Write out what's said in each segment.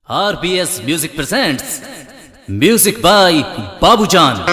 RBS Music presents Music by Babujan.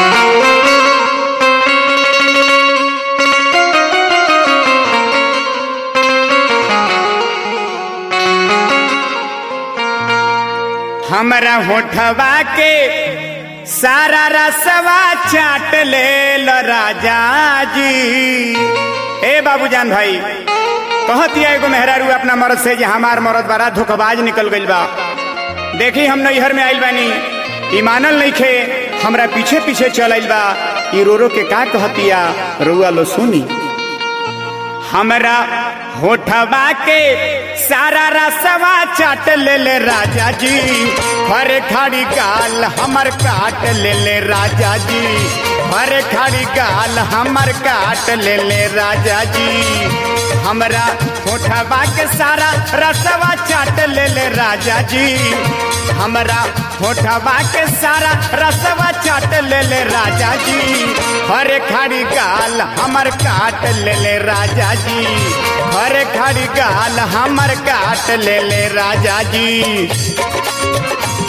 हमरा होठवा के सारा रसवा चाट ले लो राजा जी ए बाबूजान भाई कहती है एगो मेहरारू अपना मर्द से जे हमार मर्द बड़ा धोखबाज निकल गइल बा देखी हम नैहर में आइल बानी ई मानल नइखे हमरा पीछे पीछे चल आइल बा ई रो रो के का कहतिया रुआ लो सुनी हमरा होठवा के सारा रसवा चाट ले ले राजा जी हरे खाड़ी गाल हमर काट ले ले राजा जी हरे खाड़ी गाल हमर काट ले ले राजा जी हमरा होठवा के सारा रसवा चाट ले ले राजा जी हमरा होठवा के सारा रसवा चाट ले ले राजा जी हरे खाड़ी गाल हमर काट ले ले राजा जी हरे खाड़ी गाल हमर काट ले ले राजा जी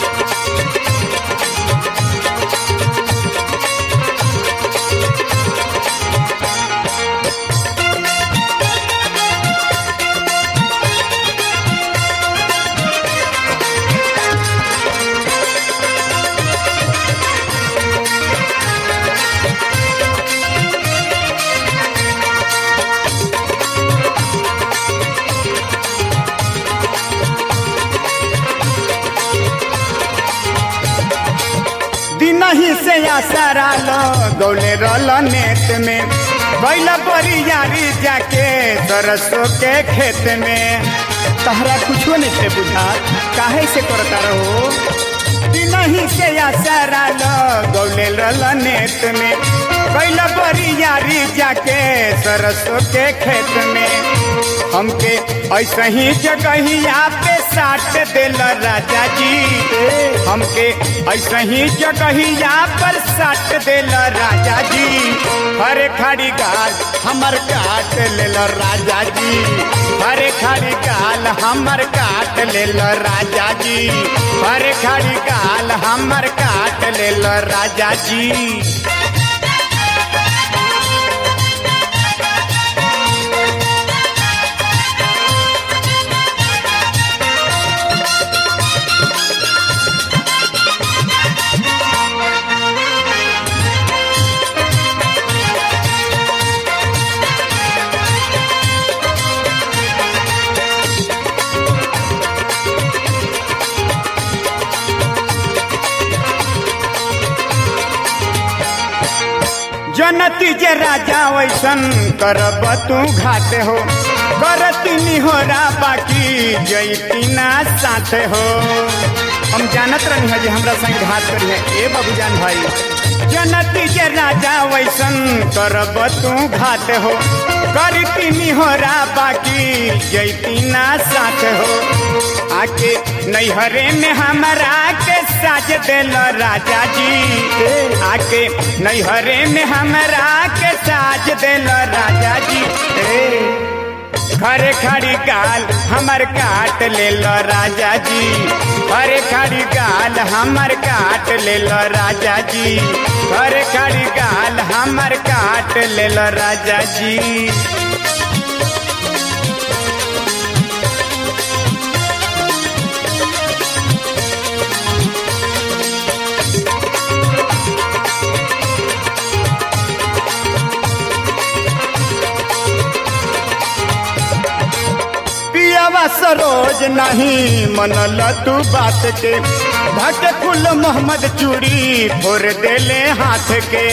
दिनही से आसारा लो गौले रल नेत में बैला बड़ी यारी जाके सरसों के खेत में तहरा कुछो नहीं से बुझा काहे से करता रहो दिनही से आसारा लो गौले रल नेत में बैला बड़ी यारी जाके सरसों के खेत में हमके ऐसे ही जगहिया पे साट दिल राजा जी हमके ऐसे ही जगहिया पर साट दिल राजा जी हरे खाड़ी गाल हमर काट लेल राजा जी हरे खाड़ी गाल हमर काट लेल राजा जी हरे खाड़ी गाल हमर काट लेल राजा जी जनती जे राजा वैसन करब तू घाट हो करती निहोरा बाकी जैती ना साथ हो हम जानत रही है जे हमरा संग घाट करी है ए बाबूजान भाई जनती जे राजा वैसन करब तू घाट हो करती निहोरा बाकी जैती ना साथ हो आके नैहरे में हमरा के साज दिल राजा जी आके नैहरे में हमरा के साज दिल राजा जी खरे खड़ी गाल हमर काट ले लो राजा जी खरे खड़ी गाल हमर काट ले लो राजा जी खरे खड़ी गाल हमर काट ले लो राजा जी पियावा सरोज नहीं मनल तू बात के भट फुल मोहम्मद चूड़ी फोर देले हाथ के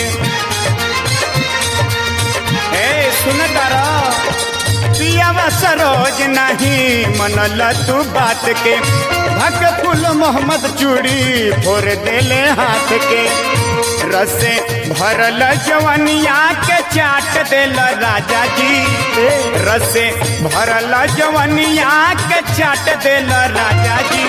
ए सुन तारा पियावा सरोज नहीं मनल तू बात के भट फुल मोहम्मद चूड़ी फोर देले हाथ के रसे भरल जवनिया के चाट दिल राजा जी रसे भरल जवनिया के चाट दिल राजा जी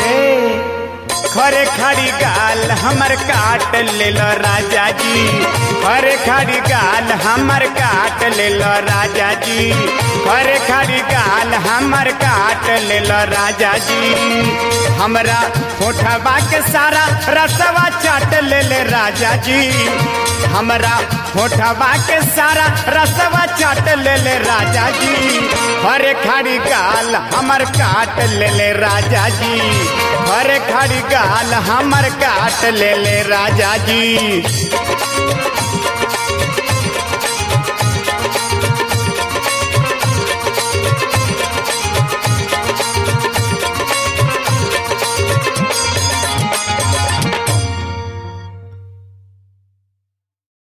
खरे खड़ी गाल हमर काट ले लो राजा जी खरे खड़ी गाल हमर काट ले लो राजा जी खरे खड़ी गाल हमर काट ले लो राजा जी हम हमरा होठवा के सारा रसवा चाट ले ले राजा जी हमरा होठवा के सारा रसवा चाट ले ले राजा जी हरे खड़ी गाल हमर काट ले ले राजा जी हरे खड़ी गाल हमर काट ले ले राजा जी